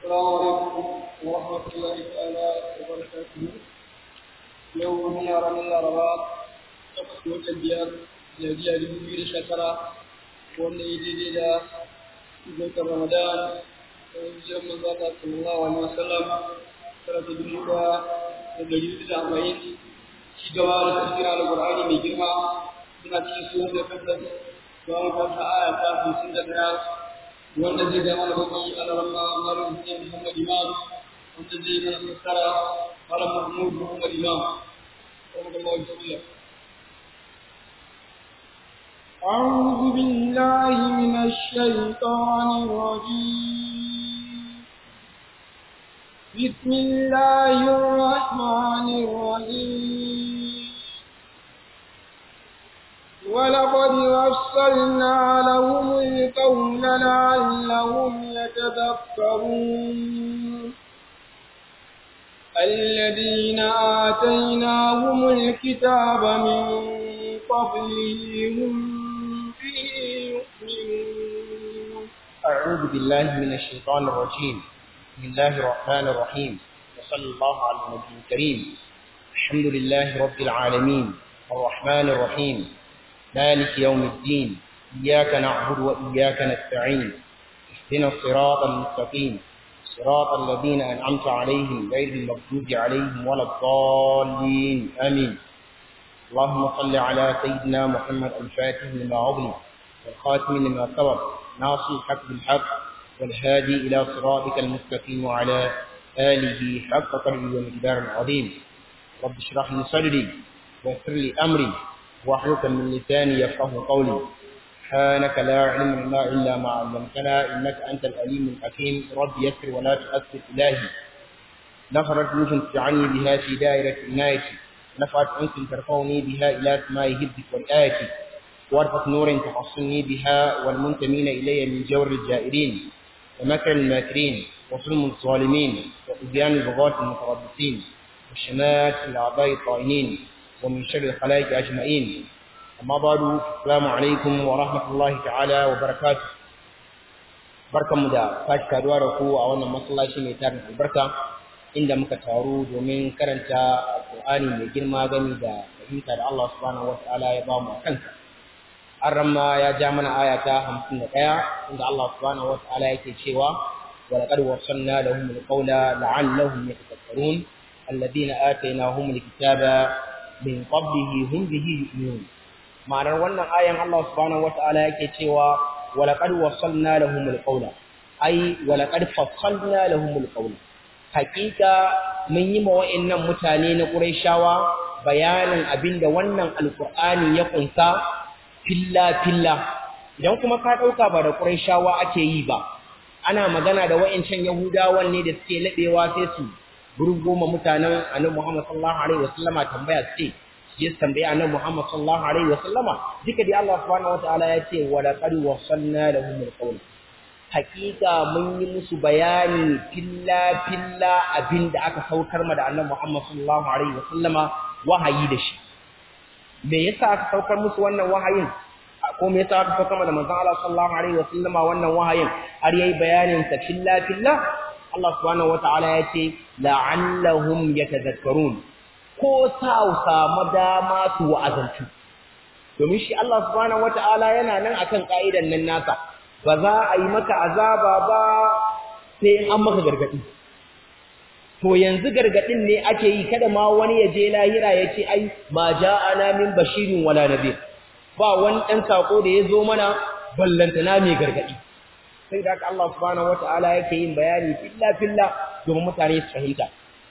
السلام عليكم ورحمة الله تعالى وبركاته يوم يرى من الأربعاء تقصد وتبيان جاجية لبير شكرا وأن يجي إلى ذكر رمضان ويجي من ذات صلى الله عليه وسلم ثلاثة دنيا الدليل الأربعين شجوا لتفسير على القرآن من جرما من أجل سورة الفتح وأن فتح آية 51 wanda zai zama da baki alarama malam Hussein Muhammad Imam wanda zai mana fassara malam Mahmud Muhammad Imam Allah bismillah أعوذ بالله من الشيطان الرجيم بسم الله الرحمن الرحيم ولقد وصلنا لهم القول لعلهم يتذكرون الذين آتيناهم الكتاب من قبله هم به يؤمنون أعوذ بالله من الشيطان الرجيم بسم الله الرحمن الرحيم وصلى الله على النبي الكريم الحمد لله رب العالمين الرحمن الرحيم مالك يوم الدين إياك نعبد وإياك نستعين اهدنا الصراط المستقيم صراط الذين أنعمت عليهم غير المغضوب عليهم ولا الضالين آمين اللهم صل على سيدنا محمد الفاتح لما أغلق والخاتم لما سبق ناصر الحق بالحق والهادي إلى صراطك المستقيم وعلى آله حق قدره ومقدار العظيم رب اشرح لي صدري ويسر لي أمري واحلق من لساني يفقه قولي سبحانك لا علم لنا إلا ما علمتنا إنك أنت الأليم الحكيم رب يسر ولا تؤثر إلهي نفرت روح تجعلني بها في دائرة عنايتي نفعت أنت ترفعني بها إلى سماء هبك والآية وارفق نور تحصني بها والمنتمين إلي من جور الجائرين ومكر الماكرين وظلم الظالمين وإبيان البغاة المتربصين وشمات الأعضاء الطائنين ومن شر الخلائق أجمعين أما بعد السلام عليكم ورحمة الله تعالى وبركاته barkan mu da sake kaduwa da ku a wannan masallaci mai tarin albarka inda muka taru domin karanta alƙur'ani mai girma gami da fahimta da Allah subhanahu wata'ala ya ba mu a kansa an ramma ya ja mana aya ta hamsin da ɗaya inda Allah subhanahu wata'ala yake cewa wa laqad wasanna lahum alqawla la'allahum yatafakkarun alladhina atainahum alkitaba min qablihi hum bihi yu'minun ma'anar wannan ayan Allah subhanahu wata'ala yake cewa walaqad wasalna lahum alqawla ai walaqad fassalna lahum alqawla hakika mun yi ma wa'annan mutane na Qurayshawa bayanin abinda wannan alqur'ani ya kunsa filla filla idan kuma ka dauka ba da Qurayshawa ake yi ba ana magana da wa'ancan Yahudawan ne da suke labewa sai su gurgoma mutanen Annabi Muhammad sallallahu alaihi wasallama tambaya ce je tambaya Annabi Muhammad sallallahu alaihi wasallama duka dai Allah subhanahu wataala ya ce wa laqad wasalna lahum alqawl hakika mun yi musu bayani filla filla abinda aka saukar ma da Annabi Muhammad sallallahu alaihi wasallama wahayi da shi me yasa aka saukar musu wannan wahayin ko me yasa aka saukar ma da manzon Allah sallallahu alaihi wasallama wannan wahayin har yayi bayanin sa filla filla Allah subhanahu wataala ya ce la'allahum yatadhakkarun ko sa samu dama su wa'azantu domin shi Allah subhanahu wataala yana nan akan ka'idan nan nasa ba za a yi maka azaba ba sai an maka gargadi to yanzu gargadin ne ake yi kada ma wani ya je lahira ya ce ai ma ja'ana min bashirin wala nadir ba wani dan sako da ya zo mana ballantana mai gargadi sai da haka Allah subhanahu wata'ala yake yin bayani filla filla domin mutane su fahimta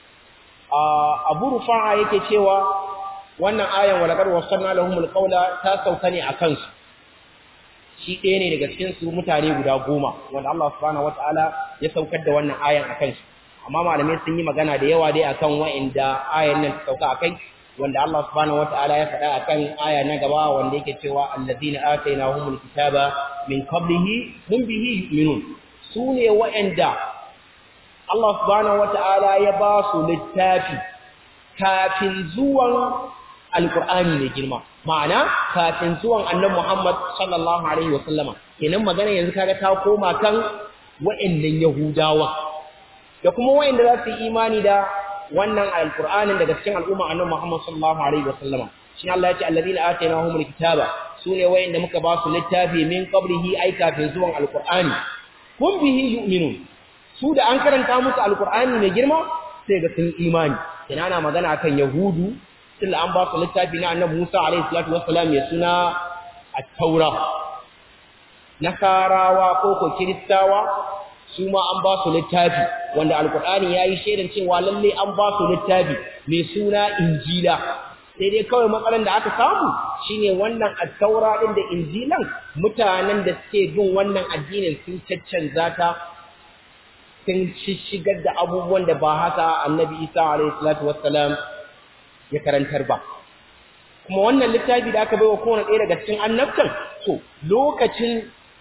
Abu Rufa'a yake cewa wannan ayan walaqad wasanna lahumul qawla ta sauka ne akan su shi ɗaya ne daga cikin su mutane guda goma wanda Allah subhanahu wata'ala ya saukar da wannan ayan akan su amma malamai sun yi magana da yawa dai akan wa'inda ayan nan ta sauka akai wanda Allah subhanahu wata'ala ya faɗa akan aya na gaba wanda yake cewa allazina atainahumul kitaba min qablihi hum bihi yu'minun sune wa'anda Allah subhanahu wata'ala ya ba su littafi kafin zuwan alqur'ani ne girma ma'ana kafin zuwan annabi Muhammad sallallahu alaihi wasallama kenan magana yanzu kaga ta koma kan wa'annan yahudawa da kuma wayanda za su yi imani da wannan alqur'anin daga cikin al'umma annabi Muhammad sallallahu alaihi wasallam shi Allah ya ce alladhina atainahumul kitaba sune wayanda muka ba su littafi min qablihi ay kafin zuwan alqur'ani kun bihi yu'minun su da an karanta musu alqur'ani mai girma sai ga sun imani ina ana magana akan yahudu tunda an ba su littafi na annabi Musa alaihi salatu wassalam mai suna at-taura nasarawa ko ko kiristawa su ma an ba su littafi wanda alqur'ani yayi shaidan cewa lalle an ba su littafi mai suna injila sai dai kawai matsalan da aka samu shine wannan at-taura din da injilan mutanen da suke bin wannan addinin sun caccanza ta sun shigar da abubuwan da ba haka annabi Isa alaihi salatu wassalam ya karantar ba kuma wannan littafi da aka baiwa kowane ɗaya daga cikin annabtan to lokacin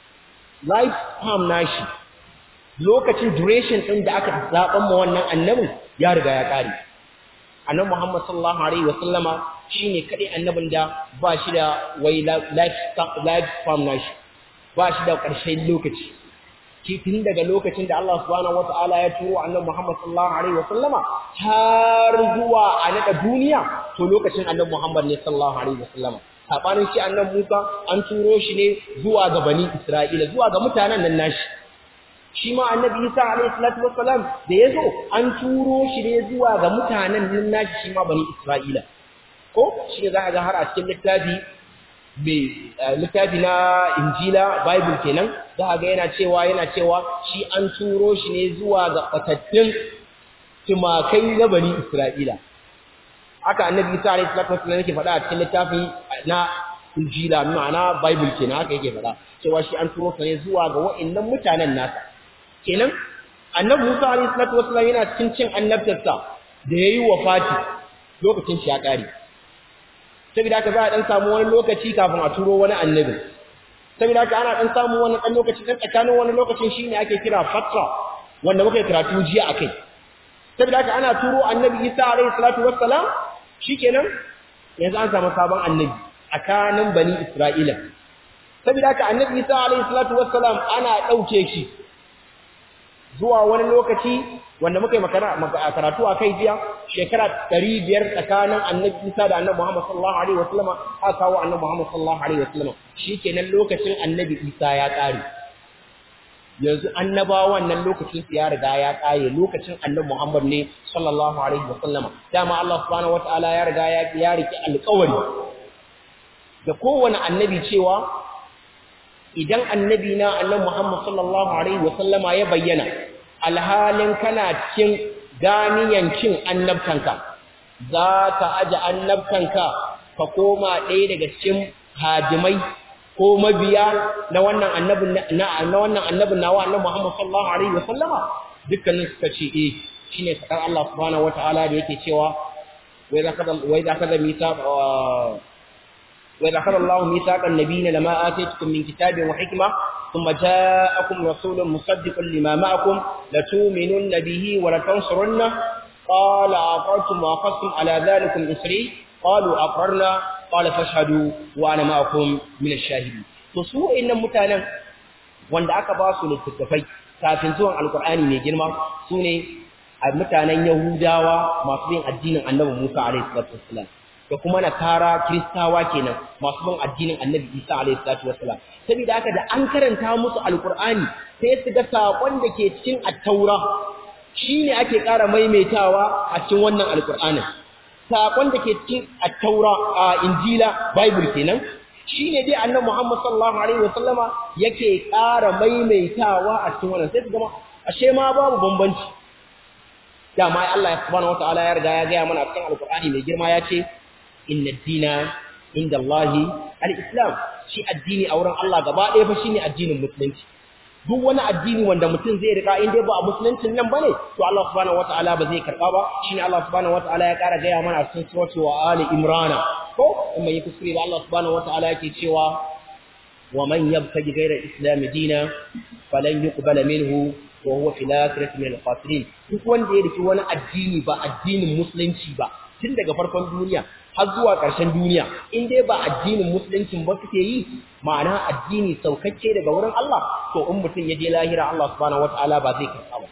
life time nashi lokacin duration ɗin da aka zaɓan ma wannan annabin ya riga ya ƙare annabi Muhammad sallallahu alaihi wasallama shine kadai annabin da ba shi da wai life life time nashi ba shi da ƙarshen lokaci tun daga lokacin da Allah subhanahu wata'ala ya turo annabi Muhammad sallallahu alaihi wasallama har zuwa a nada duniya to lokacin annabi Muhammad ne sallallahu alaihi wasallama sabanin shi annabi Musa an turo shi ne zuwa ga bani Isra'ila zuwa ga mutanen nan nashi shi ma annabi Isa alaihi salatu wassalam da yazo an turo shi ne zuwa ga mutanen nan nashi shi ma bani Isra'ila ko shi ne za ka ga har a cikin littafi mai littafi na injila bible kenan za a ga yana cewa yana cewa shi an turo shi ne zuwa ga batattun tumakai na bani isra'ila haka annabi isa alaihi salatu wasallam yake faɗa a cikin littafi na injila ma'ana bible kenan haka yake faɗa cewa shi an turo sa ne zuwa ga wa'annan mutanen nasa kenan annabi musa alaihi salatu wasallam yana cikin cin annabtarsa da yayi wafati lokacin shi ya ƙare saboda haka za a dan samu wani lokaci kafin a turo wani annabi saboda haka ana dan samu wani dan lokaci dan tsakanin wani lokacin shine ake kira fatra wanda muka karatu jiya akai saboda haka ana turo annabi Isa alayhi salatu wassalam shikenan yanzu an samu sabon annabi tsakanin bani Isra'ila saboda haka annabi Isa alayhi salatu wassalam ana dauke shi zuwa wani lokaci wanda muka yi karatu a kai jiya shekara ɗari biyar tsakanin annabi isa da annabi muhammad sallallahu alaihi wasallam a kawo annabi muhammad sallallahu alaihi wasallam shi kenan lokacin annabi isa ya ƙare yanzu annabawan nan lokacin su ya riga ya ƙare lokacin annabi muhammad ne sallallahu alaihi wasallam dama allah subhanahu wataala ya riga ya ya riki alƙawari da kowane annabi cewa idan annabi na annabi muhammad sallallahu alaihi wasallama ya bayyana alhalin kana cikin ganiyan cin annabtanka za ka aje annabtanka ka koma ɗaya daga cikin hajimai ko mabiya na wannan annabin na wannan annabin nawa annabi Muhammad sallallahu alaihi wasallama dukkanin suka ce eh shine sakar Allah subhanahu wataala da yake cewa wa idza kada wa idza kada mithaq wa idza kada Allah mithaqan nabiyina lama atitukum min kitabin wa hikma ثم جاءكم رسول مصدق لما معكم لتؤمنن به ولتنصرنه قال أقررتم وأخذتم على ذلكم إسري قالوا أقررنا قال فاشهدوا وأنا معكم من الشاهدين تصوى إن متانا wanda aka ba su littattafai kafin zuwan alkur'ani mai girma su ne a mutanen yahudawa masu bin addinin annabi musa alaihi salatu wassalam da kuma nasara kiristawa kenan masu bin addinin annabi isa alaihi salatu wassalam saboda haka da an karanta musu alkur'ani sai su ga sakon da ke cikin at-taura shine ake ƙara maimaitawa a cikin wannan alkur'anin sakon da ke cikin at-taura a injila bible kenan shine dai annabi Muhammad sallallahu alaihi wasallama yake ƙara maimaitawa a cikin wannan sai su gama ashe ma babu bambanci dama Allah subhanahu wataala ya riga ya ga mana a cikin alkur'ani mai girma ya ce inna dina inda Allahi al-islam shi addini a wurin Allah gaba ɗaya fa shine addinin musulunci duk wani addini wanda mutum zai rika in dai ba a musuluncin nan bane to Allah subhanahu wataala ba zai karba ba shine Allah subhanahu wataala ya kara gaya mana a cikin suratu wa ali imran ko in mai kuskure ba Allah subhanahu wataala yake cewa wa man yabtaji ghayra al-islam dina falan yuqbala minhu wa huwa fil akhirati min al-khasirin duk wanda ya riki wani addini ba addinin musulunci ba tun daga farkon duniya har zuwa ƙarshen duniya in dai ba addinin musuluncin ba suke yi ma'ana addini saukacce daga wurin Allah to in mutum ya je lahira Allah subhanahu wataala ba zai karɓa ba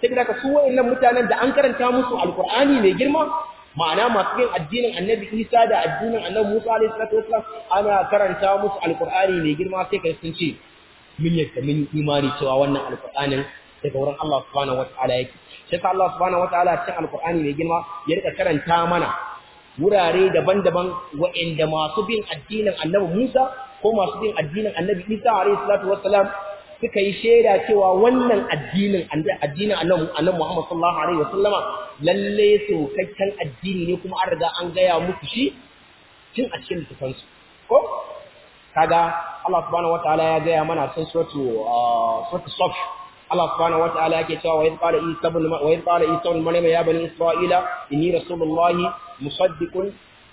saboda ka su wayannan mutanen da an karanta musu alqur'ani mai girma ma'ana masu yin addinin annabi Isa da addinin annabi Musa alaihi salatu wasallam ana karanta musu alqur'ani mai girma sai kai sun ce mun yadda mun imani cewa wannan alqur'anin daga wurin Allah subhanahu wataala yake sai ka Allah subhanahu wataala cikin alqur'ani mai girma ya rika karanta mana wurare daban-daban wa'inda masu bin addinin annabi Musa ko masu bin addinin annabi Isa alaihi salatu wassalam suka yi shaida cewa wannan addinin addinin annabi annabi Muhammad sallallahu alaihi wasallama lalle sokakken addini ne kuma an riga an gaya musu shi tun a cikin littafin su ko kaga Allah subhanahu wataala ya gaya mana cikin suratu suratu Saf Allah subhanahu wataala yake cewa wa idh qala Isa ibn wa idh qala Isa ibn Maryam ya bani Isra'ila inni rasulullahi musaddiqun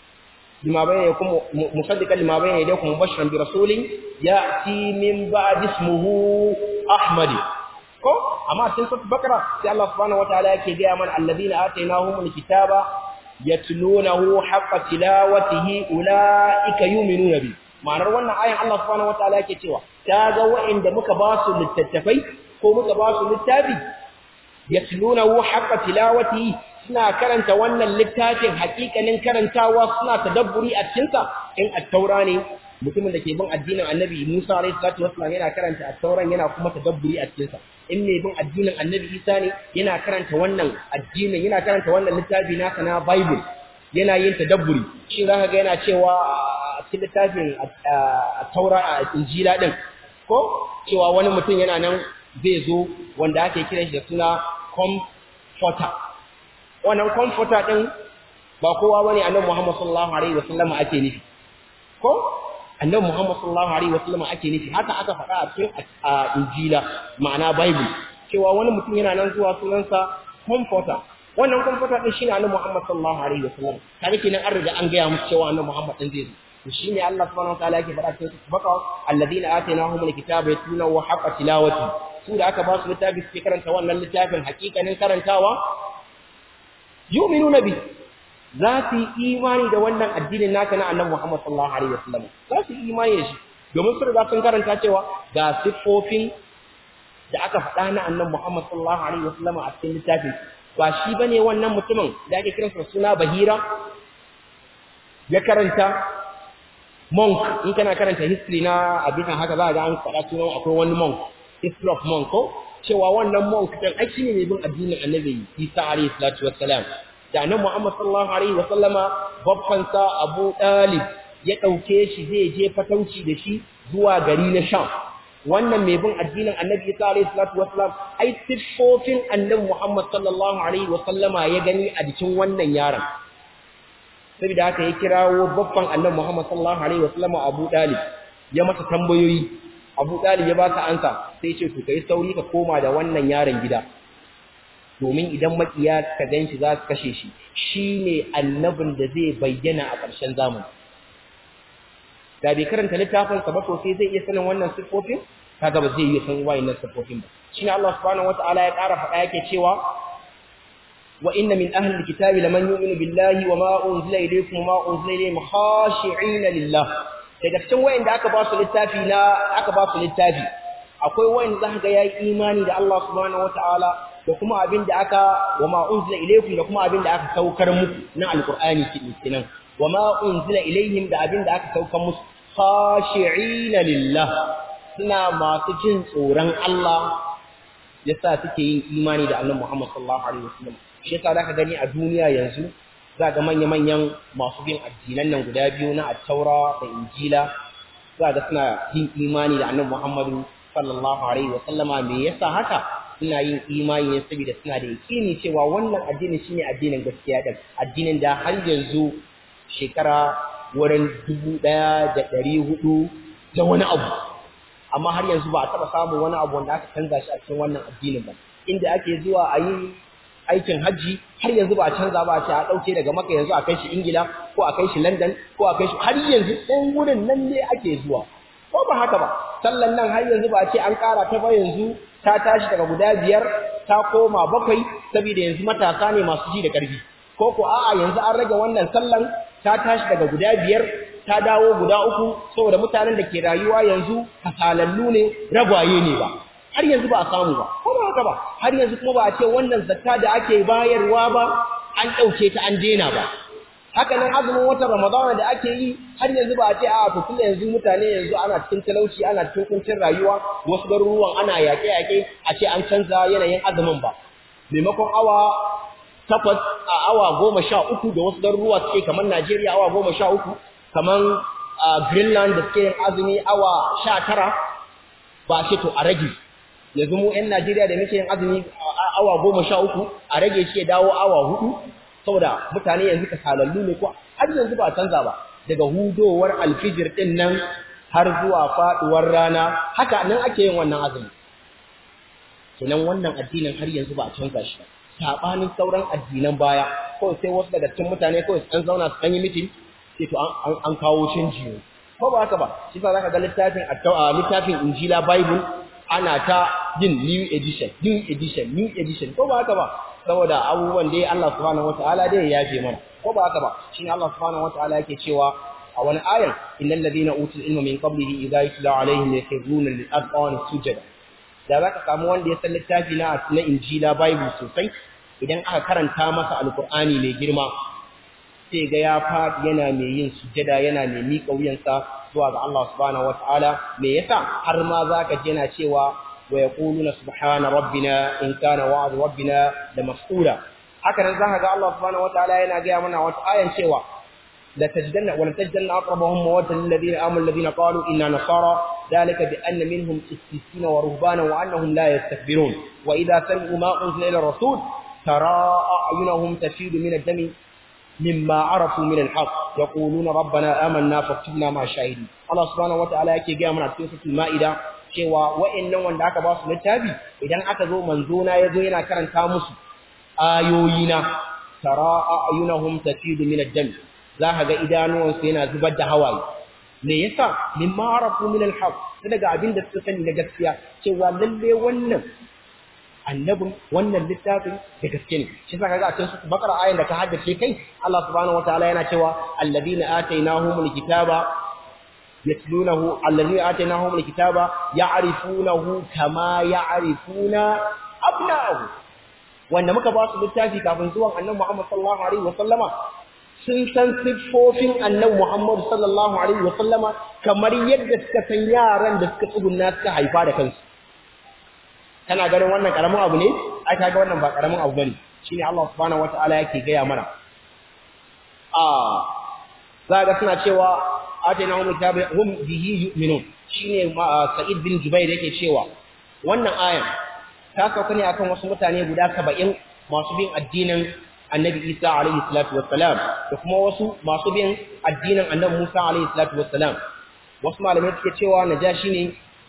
لما بين يكون مصدقا لما بين يديكم مبشرا برسول ياتي من بعد اسمه احمد ko amma cikin sura bakara sai Allah subhanahu wataala yake ga man alladhina atainahumul kitaba yatlunahu haqqa tilawatihi ulaika yu'minuna bi ma'anar wannan ayan Allah subhanahu wataala yake cewa kaga wa'inda muka ba su littattafai ko muka ba su littafi yatlunahu haqqa tilawatihi suna karanta wannan littafin hakikanin karantawa suna tadabburi a cikinsa in at-taura ne mutumin da ke bin addinin annabi Musa alayhi salatu wassalam yana karanta at-tauran yana kuma tadabburi a cikinsa in mai bin addinin annabi Isa ne yana karanta wannan addinin yana karanta wannan littafi nasa na Bible yana yin tadabburi shi zaka ga yana cewa a cikin littafin at-taura a injila din ko cewa wani mutum yana nan zai zo wanda ake kiran shi da suna comforter wannan comforter din ba kowa bane annabi Muhammad sallallahu alaihi wasallam ake nufi ko annabi Muhammad sallallahu alaihi wasallam ake nufi haka aka faɗa a cikin Injila ma'ana Bible cewa wani mutum yana nan zuwa sunansa comforter wannan comforter din shine annabi Muhammad sallallahu alaihi wasallam kaga kenan an riga an gaya musu cewa annabi Muhammad din zai zo shine Allah subhanahu wataala yake faɗa cikin baka alladhina atainahumul kitaba yatluna wa haqqa tilawati su da aka ba su littafi suke karanta wannan littafin hakikanin karantawa yu'minuna bi za su yi imani da wannan addinin naka na annabi Muhammad sallallahu alaihi wasallam za su yi imani da shi domin su riga sun karanta cewa ga siffofin da aka faɗa na annabi Muhammad sallallahu alaihi wasallam a cikin littafin ba shi bane wannan mutumin da ake kiransa suna Bahira ya karanta monk in kana karanta history na abin haka za ga an faɗa sunan akwai wani monk history of monk ko cewa wannan monk din ai shine mai bin addinin Annabi Isa alayhi salatu wassalam da Annabi Muhammad sallallahu alaihi wasallama babban sa Abu Talib ya dauke shi zai je fatauci da shi zuwa gari na Sham wannan mai bin addinin Annabi Isa alayhi salatu wassalam ai siffofin Annabi Muhammad sallallahu alaihi wasallama ya gani a jikin wannan yaron saboda haka ya kirawo babban Annabi Muhammad sallallahu alaihi wasallama Abu Talib ya masa tambayoyi Abu Talib ya ba ka ansa sai ce to kai sauri ka koma da wannan yaron gida domin idan makiya ka ganshi za su kashe shi shine annabin da zai bayyana a ƙarshen zamani da bai karanta littafin sa ba to sai zai iya sanin wannan sifofin kaga ba zai iya san wayannan sifofin ba shine Allah subhanahu wataala ya ƙara faɗa yake cewa wa inna min ahli alkitabi laman yu'minu billahi wa ma unzila ilaykum wa ma unzila ilayhim khashi'ina lillah daga cikin wayanda aka ba su littafi na aka ba su littafi akwai wayanda zaka ga yayi imani da Allah subhanahu wataala da kuma abin da aka wa ma unzila ilaykum da kuma abin da aka saukar muku na alqur'ani kenan wa ma unzila ilayhim da abin da aka saukar musu khashi'ina lillah suna masu jin tsoron Allah yasa suke yin imani da Annabi Muhammad sallallahu alaihi wasallam shi yasa zaka gani a duniya yanzu za ga manya-manyan masu bin addinan nan guda biyu na attaura da injila za ga suna yin imani da annabi muhammadu sallallahu alaihi wa sallama me yasa haka suna yin imani ne saboda suna da yakini cewa wannan addini shine addinin gaskiya din addinin da har yanzu shekara wurin dubu ɗaya da ɗari hudu da wani abu amma har yanzu ba a taɓa samun wani abu wanda aka canza shi a cikin wannan addinin ba inda ake zuwa a yi aikin hajji har yanzu ba a canza ba a ce a ɗauke daga maka yanzu a kai shi ingila ko a kai shi london ko a kai shi har yanzu ɗan wurin nan ne ake zuwa ko ba haka ba sallan nan har yanzu ba a ce an ƙara ta ba yanzu ta tashi daga guda biyar ta koma bakwai saboda yanzu matasa ne masu ji da ƙarfi ko ko a'a yanzu an rage wannan sallan ta tashi daga guda biyar ta dawo guda uku saboda mutanen da ke rayuwa yanzu kasalallu ne ragwaye ne ba har yanzu ba a samu ba ko ba haka ba har yanzu kuma ba a ce wannan zakka da ake bayarwa ba an ɗauke ta an daina ba haka nan azumin watan ramadana da ake yi har yanzu ba a ce a to tunda yanzu mutane yanzu ana cikin talauci ana cikin kuncin rayuwa wasu garuruwan ana yaƙe-yaƙe a ce an canza yanayin azumin ba maimakon awa takwas a awa goma sha uku da wasu garuruwa suke kamar Najeriya awa goma sha uku kamar Greenland da suke yin azumi awa sha tara ba ce to a rage yanzu mu 'yan Najeriya da muke yin azumi awa goma sha uku a rage shi ya dawo awa hudu saboda mutane yanzu ka salallu ne ko har yanzu ba canza ba daga hudowar alfijir din nan har zuwa faduwar rana haka nan ake yin wannan azumi kenan wannan addinin har yanzu ba a canza shi ba sabanin sauran addinan baya ko sai wasu daga cikin mutane ko an zauna su yi mitin sai to an kawo canji ne ko ba haka ba shi fa zaka ga littafin littafin Injila Bible ana ta yin new edition new edition new edition ko ba haka ba saboda abubuwan dai Allah subhanahu wataala dai ya yafe mana ko ba haka ba shine Allah subhanahu wataala yake cewa a wani ayan innal ladina utul ilma min qablihi idha yutla alaihim yakhruna lil adqani sujada da zaka samu wanda ya san littafi na na Injila Bible sosai idan aka karanta masa alqur'ani mai girma sai ga ya faɗi yana mai yin sujada yana mai miƙa wuyansa zuwa ga Allah subhanahu wataala me yasa har ma zaka ji yana cewa wa yaquluna subhana rabbina in kana wa'd rabbina la mas'ula haka nan zaka ga Allah subhanahu wataala yana ga mana wata ayan cewa la tajidanna wa la tajidanna aqrabahum mawaddatan lil ladina amanu alladhina qalu inna nasara dhalika bi anna minhum qissisina wa ruhbana wa annahum la yastakbirun wa idha sami'u ma unzila ila rasul tara a'yunahum tafidu min ad-dami مما عرفوا من الحق يقولون ربنا آمنا فاكتبنا مع الشاهدين الله سبحانه وتعالى yake ga mana cikin suratul maida cewa wa'annan wanda aka ba su littafi idan aka zo manzo na yazo yana karanta musu ayoyina tara ayunahum tafidu min ad-dam zaka ga idanuwan su yana zubar da hawaye me yasa mimma arafu min al-haq daga abin da suka sani na gaskiya cewa lalle wannan annabin wannan littafin da gaske ne shi saka ga a cikin bakara ayin da ka haddace kai Allah subhanahu wataala yana cewa alladina atainahumul kitaba yatlunahu alladina atainahumul kitaba ya'rifunahu kama ya'rifuna abna'ahu wanda muka ba su littafi kafin zuwan annabi Muhammad sallallahu alaihi wasallama sun san siffofin annabi Muhammad sallallahu alaihi wasallama kamar yadda suka san yaran da suka tsugunna suka haifa da kansu kana ganin wannan karamin abu ne ai kaga wannan ba karamin abu bane shine Allah subhanahu wataala yake gaya mana ah zaga suna cewa atainahum kitaba hum bihi yu'minun shine Sa'id bin Jubair yake cewa wannan ayan ta sauka ne akan wasu mutane guda 70 masu bin addinin Annabi Isa alaihi salatu wassalam da kuma wasu masu bin addinin Annabi Musa alaihi salatu wassalam wasu malamai suke cewa najashi ne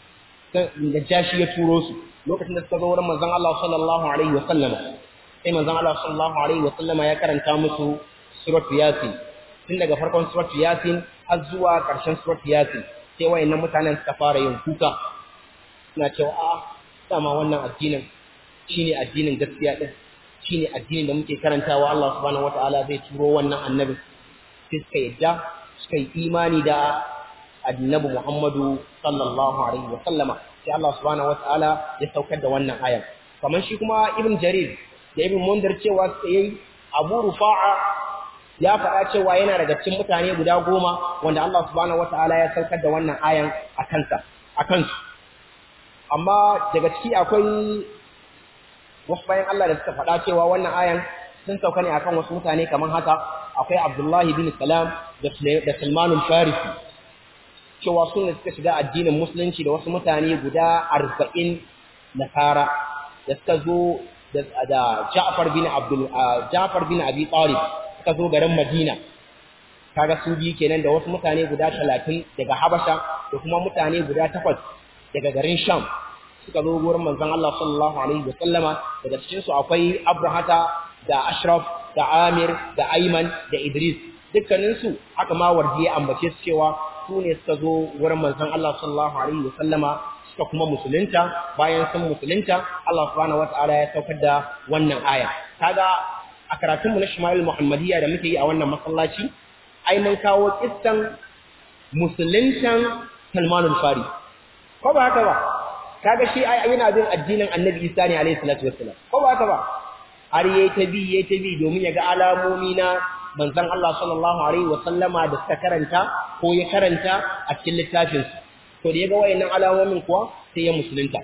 najashi ya turo su lokacin da suka zo wurin manzon Allah sallallahu alaihi wasallam sai manzon Allah sallallahu alaihi wasallam ya karanta musu suratul yasin tun daga farkon suratul yasin har zuwa ƙarshen suratul yasin sai wayannan mutanen suka fara yin kuka suna cewa a dama wannan addinin shine addinin gaskiya din shine addinin da muke karantawa Allah subhanahu wataala zai turo wannan annabi sai suka yadda suka yi imani da annabi Muhammadu sallallahu alaihi wasallama sai Allah subhanahu wataala ya saukar da wannan ayan kamar shi kuma ibn jarir da ibn mundar cewa sai abu rufa'a ya faɗa cewa yana daga cikin mutane guda goma wanda Allah subhanahu wataala ya saukar da wannan ayan a kansa a kansu amma daga ciki akwai wasu bayan Allah da suka faɗa cewa wannan ayan sun sauka ne akan wasu mutane kamar haka akwai Abdullahi bin Salam da Salmanul Farisi cewa sun suka shiga addinin musulunci da wasu mutane guda arba'in nasara da suka zo da Ja'far bin Abdul Ja'far bin Abi Talib suka zo garin Madina kaga su biyu kenan da wasu mutane guda talatin daga Habasha da kuma mutane guda takwas daga garin Sham suka zo gurin manzon Allah sallallahu alaihi wasallama daga cikin su akwai Abrahata da Ashraf da Amir da Ayman da Idris dukkanin su haka ma wardiye ambace su cewa su ne suka zo wurin manzon Allah sallallahu alaihi wasallama suka kuma musulunta bayan sun musulunta Allah subhanahu wataala ya saukar da wannan aya kaga a karatun mu na Shamail Muhammadiyya da muke yi a wannan masallaci ai mun kawo kissan musuluntan Salman al-Fari ko ba haka ba kaga shi ai yana bin addinin Annabi Isa ne alaihi salatu wassalam ko ba haka ba har yayi ta bi yayi ta bi domin ya ga alamomi na manzon Allah sallallahu alaihi wasallama da suka karanta ko ya karanta a cikin littafin to da ya ga wayannan alamomin kuwa sai ya musulunta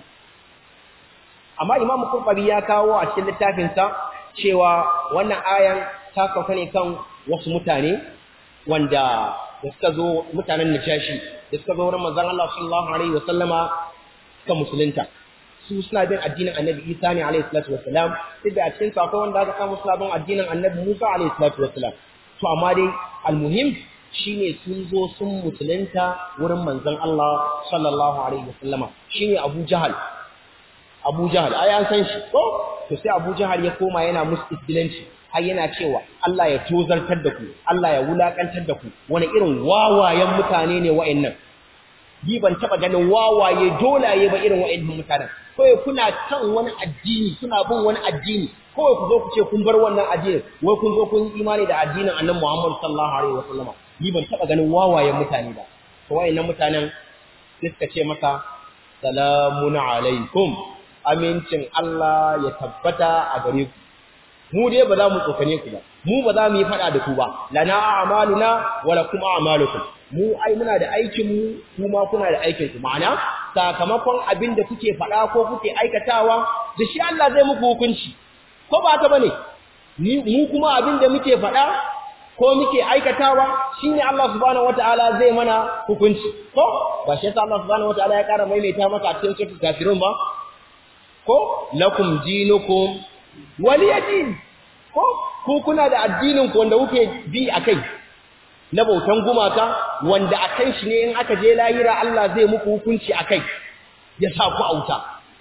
amma Imam Qurtubi ya kawo a cikin littafin sa cewa wannan ayan ta sauka ne kan wasu mutane wanda da suka zo mutanen Najashi da suka zo wurin manzon Allah sallallahu alaihi wasallama suka musulunta su suna bin addinin Annabi Isa ne alaihi salatu wassalam sai da a cikin sa akwai wanda aka samu suna bin addinin Annabi Musa alaihi salatu wassalam to amma dai almuhim shine sun zo sun musulunta wurin manzon Allah sallallahu alaihi wasallama shine Abu Jahal Abu Jahal ai an san shi ko to sai Abu Jahal ya koma yana musu isbilanci har yana cewa Allah ya tozartar da ku Allah ya wulakantar da ku wani irin wawayen mutane ne wa'annan bi ban taba ganin wawaye dolaye ba irin wa'annan mutanen kawai kuna kan wani addini kuna bin wani addini kawai ku zo ku ce kun bar wannan addinin wai kun zo kun yi imani da addinin Annabi Muhammad sallallahu alaihi wasallam bi ban taba ganin wawayen mutane ba to wa'annan mutanen sai suka ce masa salamun alaikum amincin Allah ya tabbata a gare ku mu dai ba za mu tsokane ku ba mu ba za mu yi fada da ku ba lana a'maluna wa lakum a'malukum mu ai muna da aikin mu kuma kuna da aikin ku ma'ana sakamakon abin da kuke fada ko kuke aikatawa da shi Allah zai muku hukunci ko ba ta bane ni mu kuma abin da muke fada ko muke aikatawa shine Allah subhanahu wataala zai mana hukunci ko ba shi yasa Allah subhanahu wataala ya kara maimaita maka a cikin suratul kafirun ba ko lakum dinukum waliyadin ko ku kuna da addinin ku wanda kuke bi akai na bautan gumaka wanda akan shi ne in aka je lahira Allah zai muku hukunci akai ya sa ku auta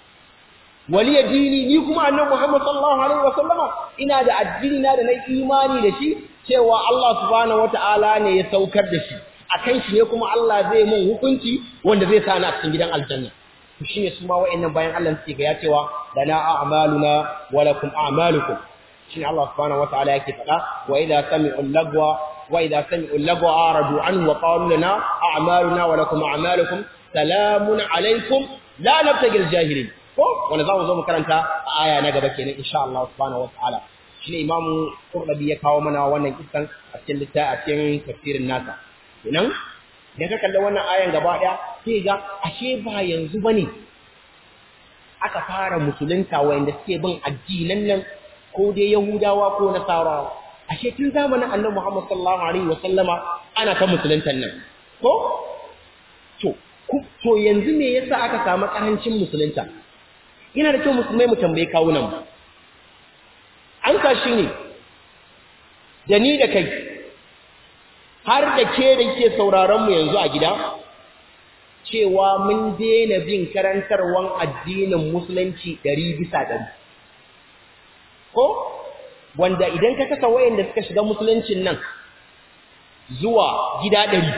waliyadini ni kuma annabi Muhammad sallallahu alaihi wasallama ina da addini na da na imani da shi cewa Allah subhanahu wataala ne ya saukar da shi akan shi ne kuma Allah zai mun hukunci wanda zai sa ni a cikin gidan aljanna to shine su ma wayannan bayan Allah suke ga ya cewa lana a'maluna wa lakum a'malukum shine Allah subhanahu wataala yake faɗa wa idza sami'u lagwa wa idza sami'u lagwa aradu anhu wa qalu lana a'maluna wa lakum a'malukum salamun alaikum la nabtagil jahilin ko wanda zamu zo mu karanta a aya na gaba kenan insha Allah subhanahu wataala shine Imam Qurtubi ya kawo mana wannan kissan a cikin littafin a cikin tafsirin nasa kenan da ka kalli wannan ayan gaba daya sai ga ashe ba yanzu bane aka fara musulunta wanda suke bin addinan nan ko dai yahudawa ko nasarawa ashe tun zamanin annabi Muhammad sallallahu alaihi wasallama ana ta musuluntan nan ko to to yanzu me yasa aka samu karancin musulunta ina da kyau musulmai mu tambaye kawunan mu an ka shi ne da ni da kai har da ke da ke sauraron mu yanzu a gida cewa mun daina bin karantarwan addinin musulunci ɗari bisa ɗari ko wanda idan ka kasa wayanda suka shiga musuluncin nan zuwa gida ɗari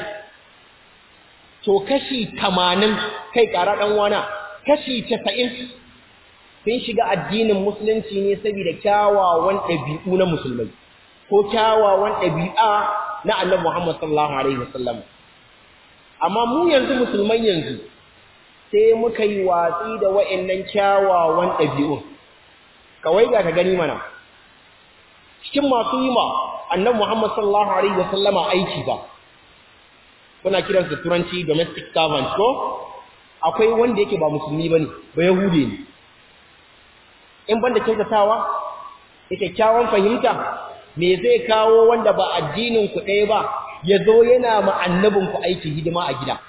to kashi tamanin kai ƙara ɗan wana kashi casa'in sun shiga addinin musulunci ne saboda kyawawan ɗabi'u na musulmai ko kyawawan ɗabi'a na annabi Muhammad sallallahu alaihi wasallam amma mu yanzu musulman yanzu sai muka yi watsi da wa'annan kyawawan ɗabi'un kawai ga ka gani mana cikin masu yi ma annabi Muhammad sallallahu alaihi wasallama aiki ba kuna kiransa turanci domestic servant ko akwai wanda yake ba musulmi bane ba yahude ne in banda kyautatawa da kyakkyawan fahimta me zai kawo wanda ba addinin ku ɗaya ba ya zo yana ma annabin ku aiki hidima a gida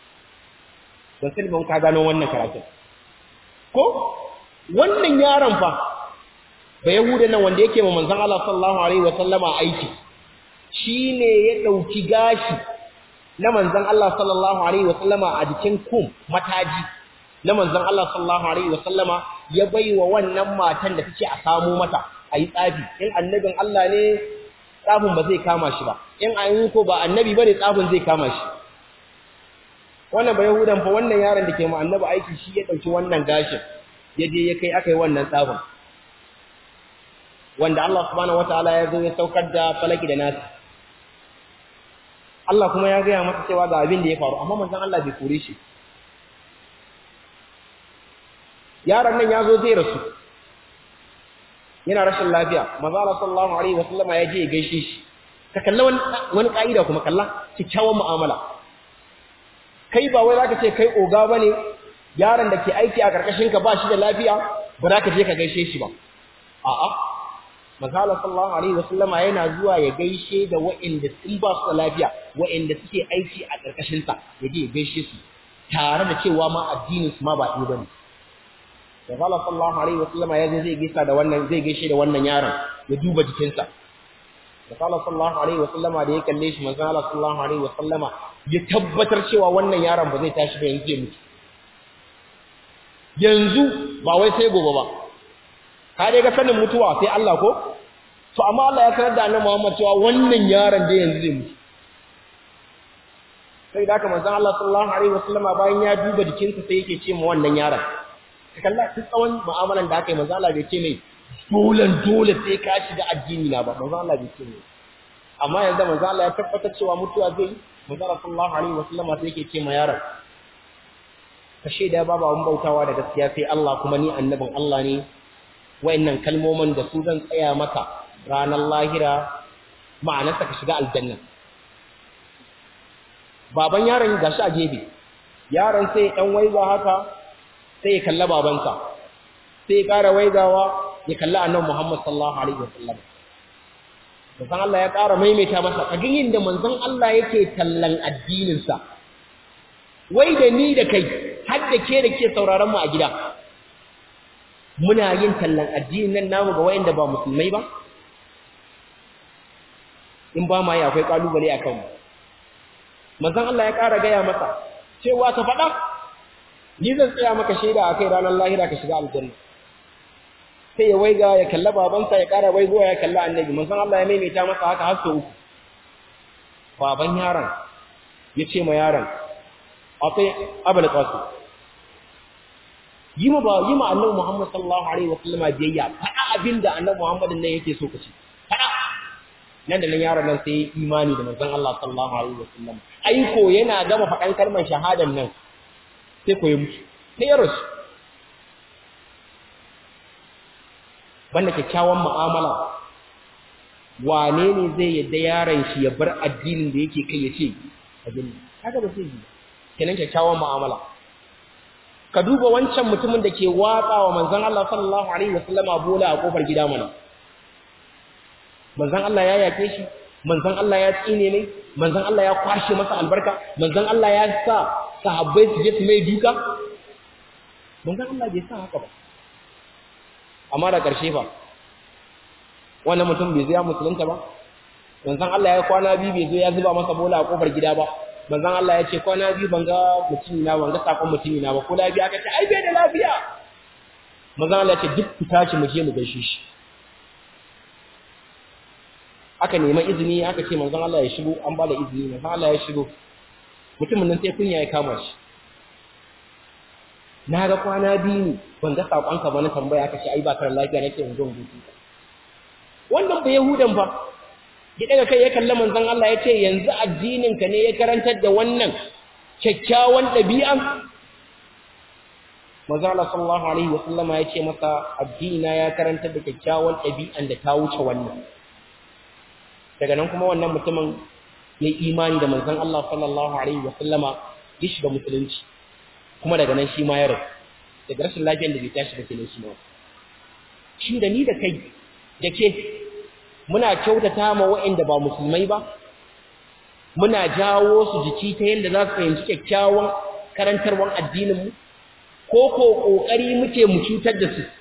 don sai mun ka gano wannan karatun ko wannan yaron fa ba yahuda nan wanda yake ma manzon Allah sallallahu alaihi wa sallama aiki shine ya dauki gashi na manzon Allah sallallahu alaihi wa sallama a jikin kum mataji na manzon Allah sallallahu alaihi wa sallama ya baiwa wannan matan da take a samu mata ayi tsafi in annabin Allah ne tsafin ba zai kama shi ba in ayin ko ba annabi bane tsafin zai kama shi wannan ba yahudan fa wannan yaron da ke ma annabi aiki shi ya dauki wannan gashin ya je ya kai akai wannan tsafin wanda Allah subhanahu wataala ya zo ya saukar da falaki da nasi Allah kuma ya gaya masa cewa ga abin da ya faru amma manzon Allah bai kore shi yaron nan ya zo zai rasu yana rashin lafiya manzo Allah sallallahu alaihi wasallama ya je ya gaishe shi ka kalla wani wani kaida kuma kalla kikkiawan mu'amala kai ba wai zaka ce kai oga bane yaron da ke aiki a karkashin ka ba shi da lafiya ba za ka je ka gaishe shi ba a'a manzo Allah sallallahu alaihi wasallama yana zuwa ya gaishe da waɗanda sun ba su da lafiya waɗanda suke aiki a karkashin sa ya je ya gaishe su tare da cewa ma addinin su ma ba ɗaya bane da Allah sallallahu alaihi wasallama ya zai gaisa da wannan zai gaishe da wannan yaron ya duba jikinsa da Allah sallallahu alaihi wasallama da ya kalle shi manzo Allah sallallahu alaihi wasallama ya tabbatar cewa wannan yaron ba zai tashi ba yanzu ya mutu yanzu ba wai sai gobe ba ka dai ga sanin mutuwa sai Allah ko to amma Allah ya sanar da annabi Muhammad cewa wannan yaron da yanzu zai mutu sai da haka manzon Allah sallallahu alaihi wasallama bayan ya duba jikinsa sai yake ce ma wannan yaron ka kalla duk tsawon mu'amalan da aka yi manzo Allah bai ce mai dole dole sai ka shiga addini na ba manzo Allah bai ce mai amma yanzu manzo Allah ya tabbatar cewa mutuwa zai manzo Allah sallallahu alaihi wasallam sai yake ce ma yaron ka shaida babu abun bautawa da gaskiya sai Allah kuma ni annabin Allah ne wayannan kalmomin da su zan tsaya maka ranar lahira ma'anarsa ka shiga aljanna baban yaron gashi a gebe yaron sai dan waiza haka sai ya kalla babansa sai ya ƙara waigawa ya kalla annabi Muhammad sallallahu alaihi wasallam manzon Allah ya ƙara maimaita masa kagin inda manzon Allah yake tallan addinin sa wai da ni da kai har da ke da ke sauraron mu a gida muna yin tallan addinin nan namu ga wayanda ba musulmai ba in ba ma yi akwai kalubale akan mu manzon Allah ya ƙara gaya masa cewa ka faɗa ni zan tsaya maka shaida a kai ranar lahira ka shiga aljanna sai ya waiga ya kalla babansa ya ƙara waigowa ya kalla annabi manzon Allah ya maimaita masa haka har sau uku baban yaron ya ce ma yaron akwai abul qasim yi ma ba yi ma annabi Muhammad sallallahu alaihi wasallama biyayya faɗa abinda annabi Muhammad nan yake so ka ci faɗa nan da nan yaron nan sai imani da manzon Allah sallallahu alaihi wasallam aiko yana gama faɗan kalmar shahadan nan sai ko ya mutu sai ya rasu banda kyakkyawan mu'amala wane ne zai yadda yaron shi ya bar addinin da yake kai ya ce abin haka ba sai yi kenan kyakkyawan mu'amala ka duba wancan mutumin da ke watsa wa manzon Allah sallallahu alaihi wasallama bola a kofar gida mana manzon Allah ya yake shi manzon Allah ya tsine ne manzon Allah ya kwashe masa albarka manzon Allah ya sa sahabbai su je su mai duka manzon Allah bai sa haka ba amma da ƙarshe fa wannan mutum bai zo ya musulunta ba manzon Allah ya kwana biyu bai zo ya zuba masa bola a kofar gida ba manzon Allah ya ce kwana biyu ban ga mutum na ban ga sakon mutum na ba ko lafiya aka ce ai bai da lafiya manzon Allah ya ce duk ku tashi mu je mu gaishe shi aka nema izini aka ce manzon Allah ya shigo an bada izini manzon Allah ya shigo mutumin nan sai kunya ya kama shi na ga kwana biyu ne ban ga sakonka ba na tambaya aka ce ai ba kar lafiya nake in zo in gudu wannan ba yahudan fa ya daga kai ya kalla manzon Allah ya ce yanzu addinin ka ne ya karantar da wannan kyakkyawan ɗabi'a manzon Allah sallallahu alaihi wasallama ya ce masa addina ya karantar da kyakkyawan ɗabi'an da ta wuce wannan daga nan kuma wannan mutumin ya imani da manzon Allah sallallahu alaihi wa sallama ya shiga musulunci kuma daga nan shi ma ya rasu daga rashin lafiyar da bai tashi da kenan shi ma shi da ni da kai da ke muna kyautata ma waɗanda ba musulmai ba muna jawo su jiki ta yadda za su fahimci kyakkyawan karantarwar addininmu ko ko ƙoƙari muke mu cutar da su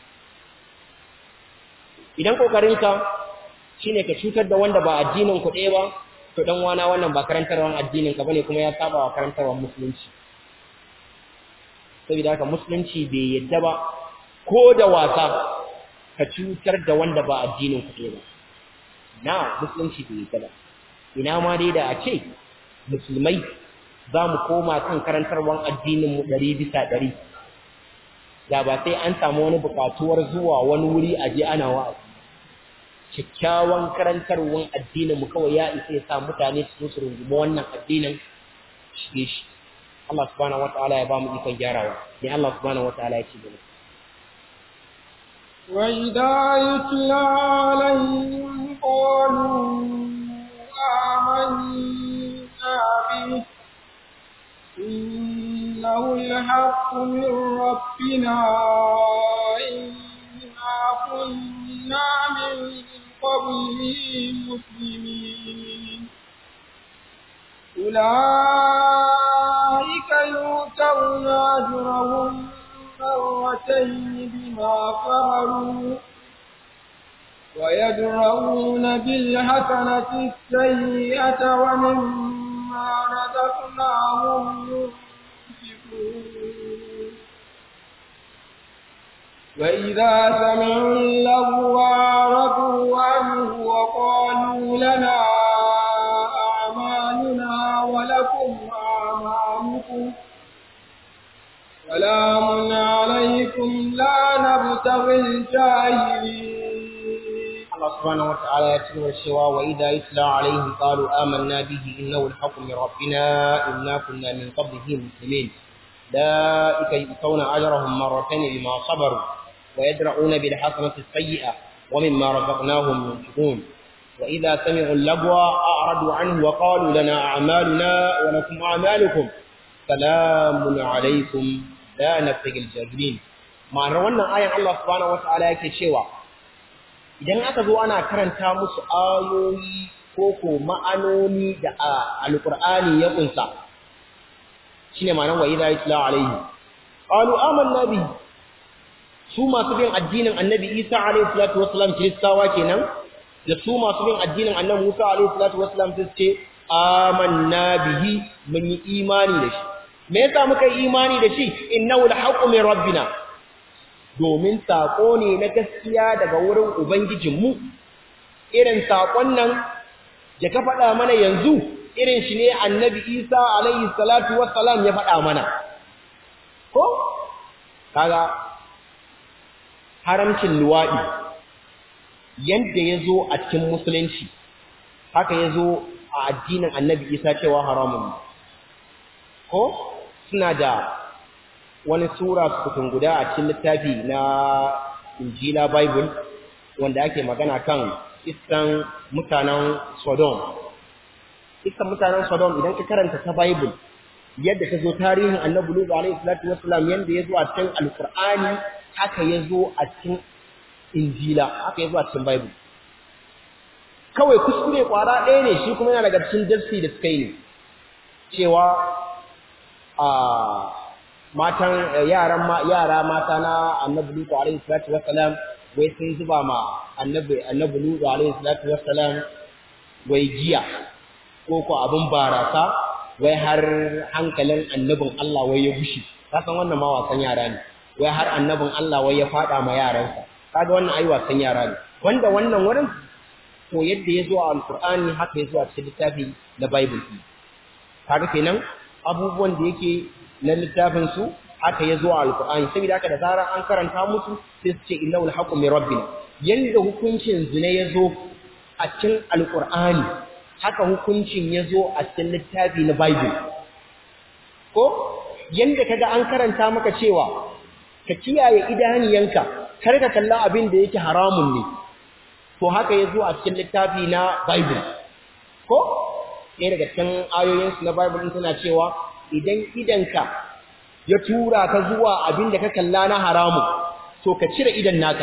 idan ƙoƙarinka shine ka cutar da wanda ba addinin ku ɗaya ba to dan wana wannan ba karantarwan addinin ka bane kuma ya saba wa karantarwan musulunci saboda haka musulunci bai yadda ba ko da wasa ka cutar da wanda ba addinin ku ɗaya ba na musulunci bai yadda ba ina ma dai da a ce musulmai za mu koma kan karantarwan addinin mu ɗari bisa ɗari da ba sai an samu wani buƙatuwar zuwa wani wuri a je ana wa'azi kyakkyawan karantarwar addinin mu kawai ya isa ya sa mutane su su rungumi wannan addinin shige shi Allah subhanahu wataala ya ba mu ikon gyarawa ne Allah subhanahu wataala ya ce gaba وإذا يتلى عليهم قالوا آمنا به إنه الحق من ربنا إنا كنا من قبله مسلمين أولئك يؤتون أجرهم مرتين بما فعلوا ويدرؤون بالحسنة السيئة ومما رزقناهم ينفقون وإذا سمعوا اللغو أعرضوا عنه وقالوا لنا أعمالنا ولكم أعمالكم سلام عليكم لا نبتغي الجاهلين Allah subhanahu wa ta'ala ya ci gaba cewa wa idza yutla alaihim qalu amanna bihi innahu al-haqqu min rabbina inna kunna min qablihi muslimin ulaika yu'tawna ajrahum marratayn bima sabaru wa yadra'una bil hasanati as-sayyi'ah wa mimma razaqnahum yunfiqun wa idza sami'u al-lagwa a'radu anhu wa qalu lana a'maluna wa lakum a'malukum salamun alaykum la nabtaghi al-jahilin ma'anar wannan ayan Allah subhanahu wa ta'ala yake cewa idan aka zo ana karanta musu ayoyi ko ko ma'anoni da alqur'ani ya kunsa shine ma'anar wa idza yutla alaihi qalu amanna bi su masu bin addinin annabi Isa alaihi salatu wassalam kristawa kenan da su masu bin addinin annabi Musa alaihi salatu wassalam su ce amanna bihi mun yi imani da shi me yasa muka yi imani da shi innahu alhaqqu min rabbina domin saƙo ne na gaskiya daga wurin Ubangijinmu, irin saƙon nan da ka faɗa mana yanzu, irin shi ne annabi Isa alayhi salatu wassalam ya faɗa mana. Ko? Kaga, haramcin luwaɗi, yadda ya zo a cikin musulunci, haka ya zo a addinin annabi Isa cewa haramun Ko? Suna da wani sura sukutun guda a cikin littafi na injila bible wanda ake magana kan iskan mutanen sodom iskan mutanen sodom idan ka karanta ta bible yadda ta zo tarihin annabi lutu alaihi salatu wassalam yadda ya zo a cikin alqur'ani haka ya zo a cikin injila haka ya zo a cikin bible kawai kuskure kwara ɗaya ne shi kuma yana daga cikin darsi da suka yi ne cewa a matan yaran yara mata na annabi lutu alaihi salatu wassalam wai sun zuba ma annabi annabi lutu alaihi salatu wassalam wai giya ko ko abin barasa wai har hankalin annabin Allah wai ya gushi kasan wannan ma wasan yara ne wai har annabin Allah wai ya fada ma yaransa kaga wannan ai wasan yara ne wanda wannan wurin to yadda ya zo a alqur'ani haka ya zo a cikin littafi na bible kaga kenan abubuwan da yake na littafin su haka ya zo a alkur'ani saboda haka da zarar an karanta musu sai su ce innahu alhaqqu min rabbina yanda hukuncin zina ya zo a cikin alkur'ani haka hukuncin ya zo a cikin littafi na bible ko yanda kaga an karanta maka cewa ka kiyaye idaniyanka kar ka kalla abin da yake haramun ne to haka ya zo a cikin littafi na bible ko ɗaya daga cikin ayoyinsu na bible suna cewa idan idanka ya tura ka zuwa abin da ka kalla na haramun to ka cire idan naka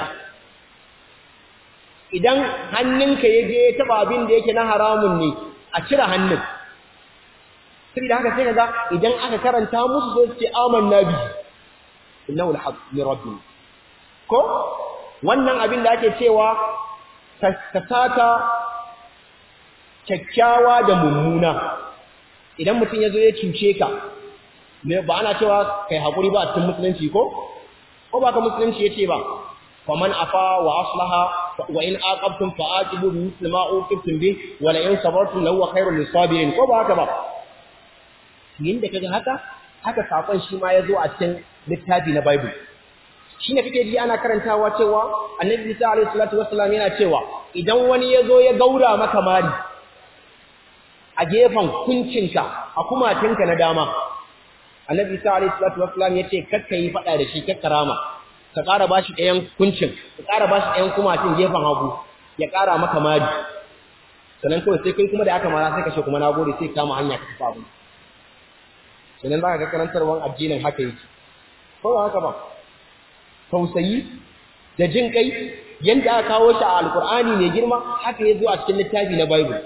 idan hannunka ya je ya taba abin da yake na haramun ne a cire hannun saboda haka sai kaga idan aka karanta musu sai su ce amanna bi innahu alhaq min rabbina ko wannan abin da ake cewa ka sata kyakkyawa da mummuna idan mutum ya zo ya cuce ka ba ana cewa kai haƙuri ba a cikin musulunci ko? ko ba ka musulunci ya ce ba faman afa wa aslaha wa in aqabtum fa aqibu bi misli ma uqibtum bi wa la in sabartum lahu khairul lisabirin ko ba haka ba yin da kaga haka haka sakon shi ma yazo a cikin littafi na bible shine kake ji ana karantawa cewa annabi Isa alaihi salatu wassalam yana cewa idan wani yazo ya gaura maka mari a gefen kuncinka a kumatinka na dama annabi isa alayhi salatu wassalam yace kakka yi fada da shi kakka rama ka ƙara bashi ɗayan kuncin ka ƙara bashi ɗayan kumacin gefen hagu ya ƙara maka mari sannan kawai sai kai kuma da aka mara sai ka ce kuma na gode sai kama hanya ka tafi abu sannan za ka ga karantarwar addinin haka yake ko ba haka ba tausayi da jin kai yanda aka kawo shi a alkur'ani mai girma haka ya zo a cikin littafi na bible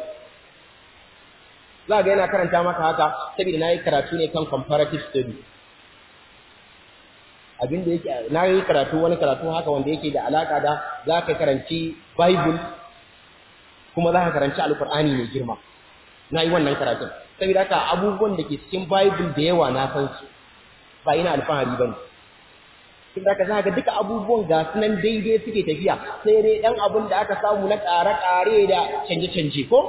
za ga yana karanta maka haka saboda na yi karatu ne kan comparative study abinda yake na yi karatu wani karatu haka wanda yake da alaka da za ka karanci bible kuma za ka karanci alkur'ani mai girma na yi wannan karatun saboda haka abubuwan da ke cikin bible da yawa na san su ba ina alfahari ba ne saboda haka za ka duka abubuwan ga sunan daidai suke tafiya sai dai ɗan abin da aka samu na ƙare-ƙare da canje-canje ko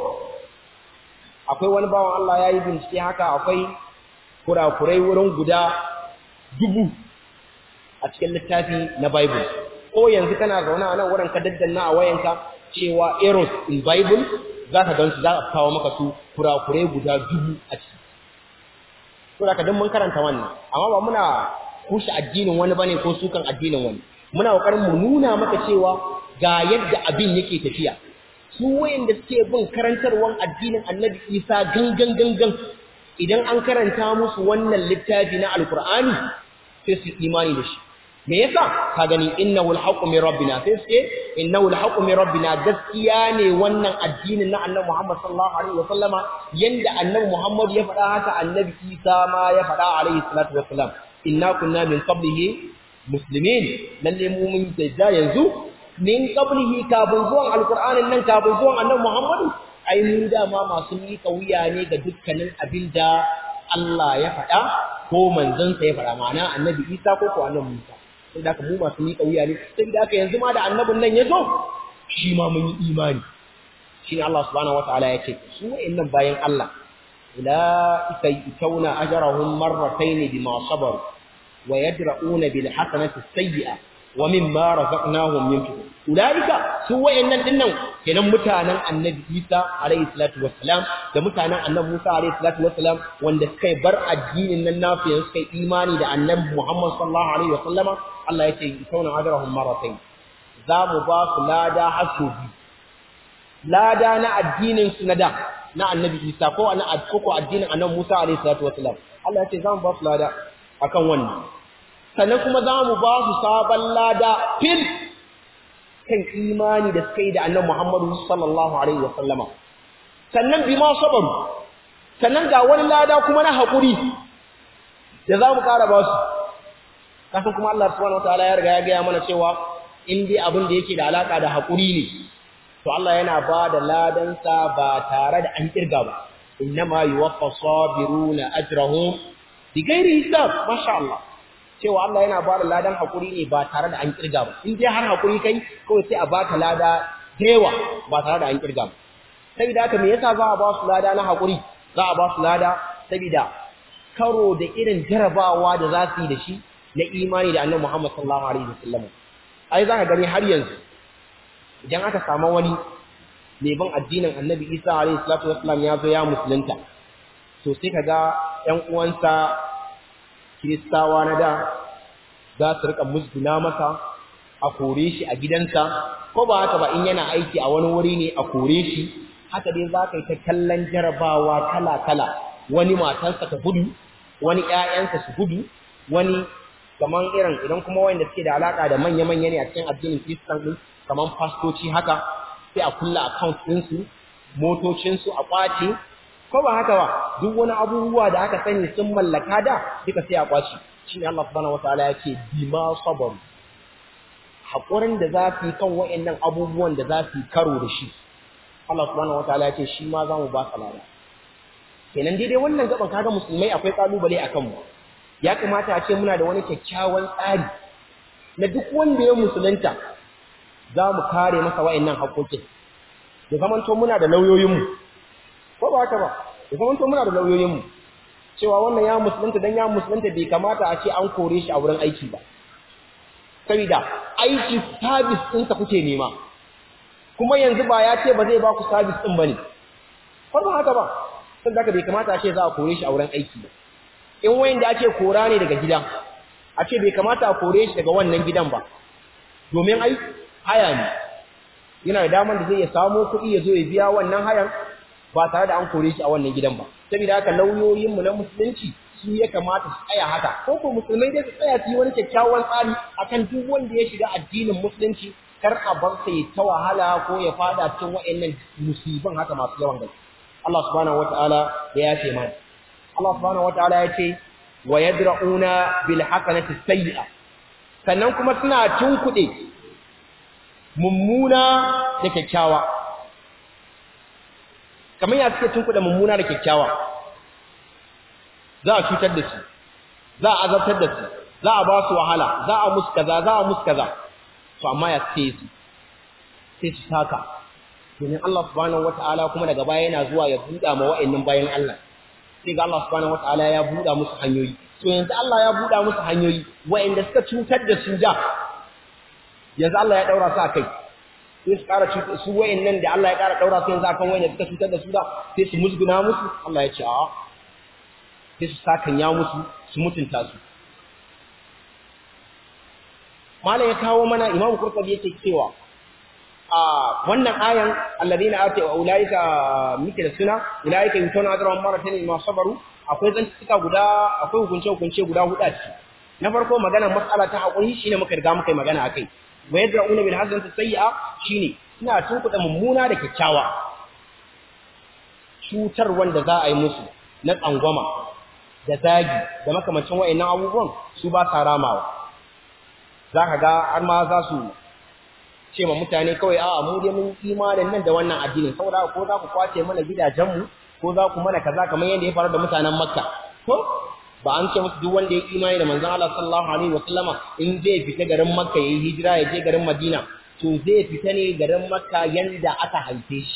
akwai wani bawan Allah ya yi bincike haka akwai kurakurai wurin guda dubu a cikin littafi na Bible. Ko yanzu kana zaune a nan wurin ka daddanna a wayanka cewa errors in Bible za ka gansu za a kawo maka su kurakurai guda dubu a ciki. So da ka mun karanta wannan, amma ba muna kushe addinin wani bane ko sukan addinin wani. Muna kokarin mu nuna maka cewa ga yadda abin yake tafiya. su wayanda suke bin karantarwan addinin Annabi Isa gangan gangan idan an karanta musu wannan littafi na Alkur'ani sai su imani da shi me yasa ka gani innahu alhaqqu min rabbina sai su ce innahu alhaqqu min rabbina gaskiya ne wannan addinin na Annabi Muhammad sallallahu alaihi wasallama yanda Annabi Muhammad ya faɗa haka Annabi Isa ma ya faɗa alaihi salatu wassalam inna kunna min qablihi muslimin lalle mu mun da yanzu min qablihi kafin zuwan alqur'anin nan kafin zuwan annabi muhammadu ai mu dama masu miƙa wuya ne ga dukkanin abinda Allah ya faɗa ko manzansa ya faɗa ma'ana annabi Isa ko ko annabi Musa sai da mu masu miƙa wuya ne sai da haka yanzu ma da annabin nan ya zo shi ma mun yi imani shi ne Allah subhanahu wataala ya ce su wa'annan bayan Allah ulaika yutawna ajrahum marratayn bima sabaru wa yadra'una bil hasanati sayyi'ah wa mimma razaqnahum yunfiqun ulaika su wayannan dinnan kenan mutanen annabi Isa alayhi salatu wassalam da mutanen annabi Musa alayhi salatu wassalam wanda suka bar addinin nan nasu yanzu suka imani da annabi Muhammad sallallahu alaihi wasallama Allah ya ce sauna ajrahum marratayn za mu ba su lada hasu bi lada na addinin su na da na annabi Isa ko na ko addinin annabi Musa alayhi salatu wassalam Allah ya ce za mu ba su lada akan wannan sannan kuma za mu ba su sabon lada fil kan imani da suka yi da annan Muhammadu sallallahu Alaihi wasallama sannan bi ma sabaru sannan ga wani lada kuma na haƙuri da za mu ƙara ba su kafin kuma Allah subhanahu wa ta'ala ya riga ya gaya mana cewa in dai abin da yake da alaƙa da haƙuri ne to Allah yana ba da ladansa ba tare da an kirga ba innama yuwaffa sabiruna ajrahum bighairi hisab masha Allah cewa Allah yana ba da ladan hakuri ne ba tare da an kirga ba in dai har hakuri kai kawai sai a baka lada dewa ba tare da an kirga ba saboda haka me yasa za a ba su lada na hakuri za a ba su lada saboda karo da irin jarabawa da za su yi da shi na imani da Annabi Muhammad sallallahu alaihi wasallam ai za ka gani har yanzu idan aka samu wani mai bin addinin Annabi Isa alaihi salatu wasallam ya zo ya musulunta to sai kaga ƴan uwansa kiristawa na da za su rika musguna masa a kore shi a gidansa ko ba haka ba in yana aiki a wani wuri ne a kore shi haka dai za ka yi ta kallon jarabawa kala-kala wani matansa ta gudu wani ƴaƴansa su gudu wani kaman irin idan kuma wanda suke da alaka da manya-manya ne a cikin addinin Kiristan din kaman fastoci haka sai a kulla account ɗinsu motocinsu a kwace ko ba haka ba duk wani abubuwa da aka sani sun mallaka da duka sai a kwaci shine Allah subhanahu wataala yake bima sabaru hakurin da za su yi kan wayannan abubuwan da za su yi karo da shi Allah subhanahu wataala yake shi ma za mu ba ka lada kenan daidai wannan gaban kaga musulmai akwai kalubale akan mu ya kamata a ce muna da wani kyakkyawan tsari na duk wanda ya musulunta za mu kare masa wayannan haƙoƙin da zamanto muna da lauyoyinmu ko ba haka ba da zamanto muna da lauyoyinmu cewa wannan ya musulunta dan ya musulunta bai kamata a ce an kore shi a wurin aiki ba saboda aiki service ɗinsa kuke nema kuma yanzu ba ya ce ba zai ba ku service ɗin ba ne ko ba haka ba sun da bai kamata a ce za a kore shi a wurin aiki ba in wayan da ake kora ne daga gida a ce bai kamata a kore shi daga wannan gidan ba domin ai haya ne yana da damar da zai ya samo kuɗi ya zo ya biya wannan hayan ba tare da an kore shi a wannan gidan ba saboda haka lauyoyinmu na musulunci su ya kamata su tsaya haka ko ko musulmai dai su tsaya su yi wani kyakkyawan tsari akan duk wanda ya shiga addinin musulunci kar a bar sa ya ta wahala ko ya fada cikin wa'annan musibin haka masu yawan gaske Allah subhanahu wataala ya yafe mana Allah subhanahu wataala ya ce wa yadra'una bil hasanati sayyi'a sannan kuma suna tunkuɗe mummuna da kyakkyawa kamar ya suke tunkuɗe mummuna da kyakkyawa za a cutar da su za a azabtar da su za a ba su wahala za a musu kaza za a musu kaza to amma ya suke su sai su saka domin Allah subhanahu wata'ala kuma daga baya yana zuwa ya buɗa ma wa'annan bayan Allah sai ga Allah subhanahu wata'ala ya buɗa musu hanyoyi to yanzu Allah ya buɗa musu hanyoyi wa'anda suka cutar da su da yanzu Allah ya daura su a kai sai su ƙara cutar su wa'annan da Allah ya ƙara daura su yanzu akan wa'anda suka cutar da su da sai su musguna musu Allah ya ce a'a sai su sakan ya musu su mutunta su malam ya kawo mana imamu kurkabi yake cewa a wannan ayan alladina ati wa ulaika muke da suna ulaika yutuna ajran maratan ma sabaru akwai zantuka guda akwai hukunce hukunce guda hudu a ciki na farko magana mas'ala ta hakuri shine muka riga muka yi magana akai wa yadra'una bil hasanati sayyi'a shine suna tunkuda mummuna da kyakkyawa cutar wanda za a yi musu na tsangwama da zagi da makamancin wa'annan abubuwan su ba sa ramawa za ka ga har ma za su ce ma mutane kawai a mu dai mun imanin nan da wannan addinin saboda ko za ku kwace mana gidajenmu ko za ku mana kaza kamar yadda ya faru da mutanen makka ko ba an ce musu duk wanda ya imani da manzon Allah sallallahu alaihi wasallama in zai fita garin makka yayi hijira ya je garin madina to zai fita ne garin makka yanda aka haife shi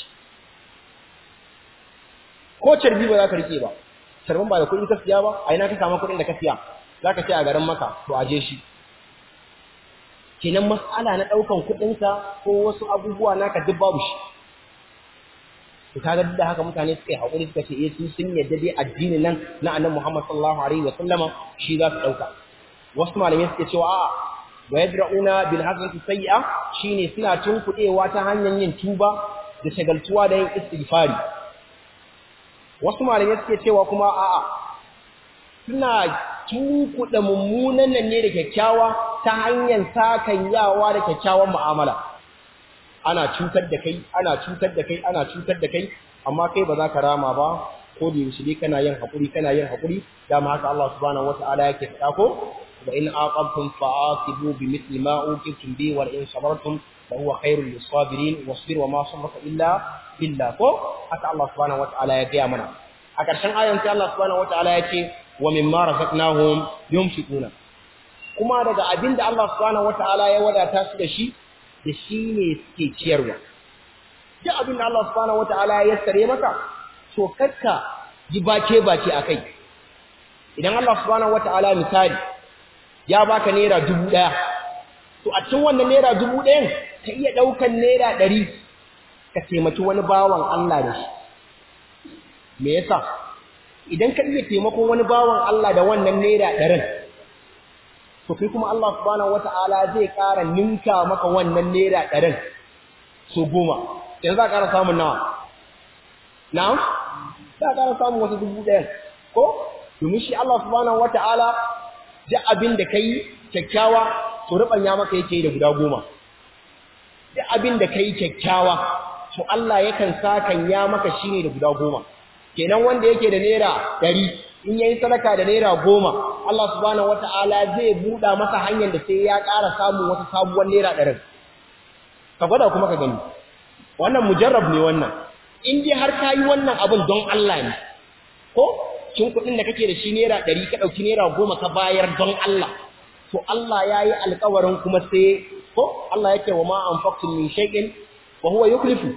ko carbi ba za ka rike ba carbin ba da kuɗi ka siya ba a ina ka samu kuɗin da ka siya za ka ce a garin maka to aje shi kenan mas'ala na ɗaukan kuɗinka ko wasu abubuwa naka duk babu shi to kaga duk da haka mutane suka yi haƙuri suka ce eh su sun yadda dai addinin nan na annabi Muhammad sallallahu alaihi wa sallama shi za su ɗauka wasu malamai suke cewa a'a wa yadra'una bil hasanati sayyi'a shine suna tunkuɗewa ta hanyar yin tuba da shagaltuwa da yin istighfari wasu malamai suke cewa kuma a'a suna tunkuɗa mummunan nan ne da kyakkyawa ta hanyar sakanyawa da kyakkyawan mu'amala ana cutar da kai ana cutar da kai ana cutar da kai amma kai ba za ka rama ba ko da yaushe dai kana yin hakuri kana yin hakuri dama haka Allah subhanahu wata'ala yake faɗa ko wa in aqabtum fa'aqibu bimithli ma uqibtum bi wa in sabartum fa huwa khairul lisabirin wasbir wa ma sabraka illa billah ko haka Allah subhanahu wata'ala ya gaya mana a ƙarshen ayan sai Allah subhanahu wata'ala ya ce wa mimma razaqnahum yunfiquna kuma daga abinda Allah subhanahu wata'ala ya wadata su da shi da shi ne suke ciyarwa duk abinda Allah subhanahu wata'ala ya sare maka to karka ji bace bace akai idan Allah subhanahu wata'ala misali ya baka naira dubu ɗaya to a cikin wannan naira dubu ɗayan ka iya ɗaukan naira ɗari ka taimaki wani bawan Allah da shi me yasa idan ka iya taimakon wani bawan Allah da wannan naira ɗarin to kai kuma Allah subhanahu wata'ala zai ƙara ninka maka wannan naira ɗarin so goma yanzu za ka ƙara samun nawa na'am za ka ƙara samun wasu dubu ɗayan ko domin shi Allah subhanahu wata'ala duk abin da kai kyakkyawa to rubanya maka yake da guda goma duk abin da kai kyakkyawa to Allah yakan sakan ya maka shine da guda goma kenan wanda yake da naira ɗari in yayi sadaka da naira goma Allah subhanahu wata'ala zai buɗa masa hanyar da sai ya ƙara samun wata sabuwar naira ɗarin ka gwada kuma ka gani wannan mujarrab ne wannan in dai har ka yi wannan abin don Allah ne ko cin kuɗin da kake da shi naira ɗari ka ɗauki naira goma ka bayar don Allah to Allah ya yi alkawarin kuma sai ko Allah yake wa ma anfaqtum min shay'in wa huwa yuklifu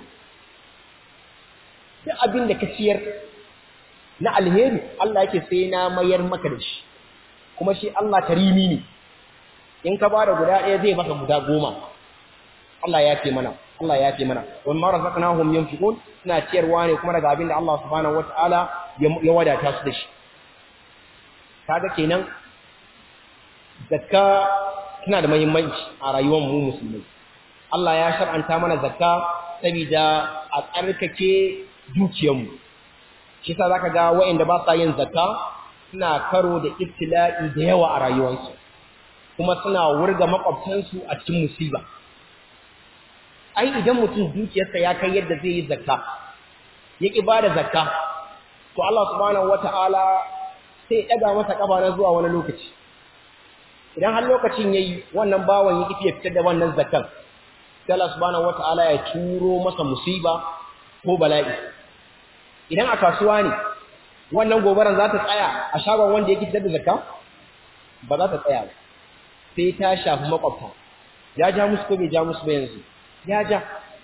duk abin da ka ciyar na alheri Allah yake sai na mayar maka da shi kuma shi Allah karimi ne in ka bada guda ɗaya zai maka guda goma Allah ya ce mana Allah ya ce mana wa ma razaqnahum yunfiqun suna ciyarwa ne kuma daga abin da Allah subhanahu wataala ya wadata su da shi kaga kenan zakka tana da muhimmanci a rayuwar mu musulmai Allah ya shar'anta mana zakka saboda a tsarkake dukiyarmu shi yasa zaka ga waɗanda ba sa yin zakka suna karo da ibtila'i da yawa a rayuwarsu kuma suna wurga makwabtansu a cikin musiba ai idan mutum dukiyarsa ya kai yadda zai yi zakka ya ki bada zakka to Allah subhanahu wata'ala sai ya daga masa kafa na zuwa wani lokaci idan har lokacin yayi wannan bawan ya kifi ya fitar da wannan zakkan sai Allah subhanahu wata'ala ya turo masa musiba ko bala'i idan a kasuwa ne wannan gobaran za ta tsaya a shagon wanda yake fitar da zakka ba za ta tsaya ba sai ta shafi makwabta ya ja musu ko bai ja musu ba yanzu ya ja